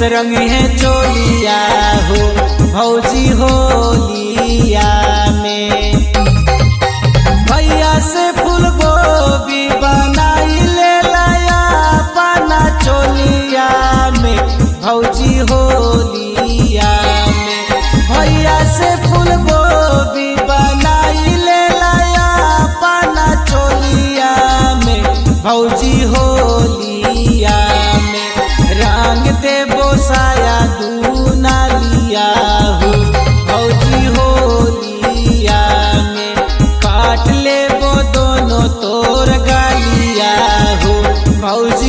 रंग है चोलिया हो भौजी होलिया में भैया से फूल गोभी बनाई ले लाया पाना चोलिया में भौजी होलिया में भैया से फूल गोभी बनाई ले लाया पाना चोलिया में भौजी होलिया में रंग दे बोसाया दूना लिया हो भौजी होलिया में काट ले वो दोनों तोर गालिया हो भौजी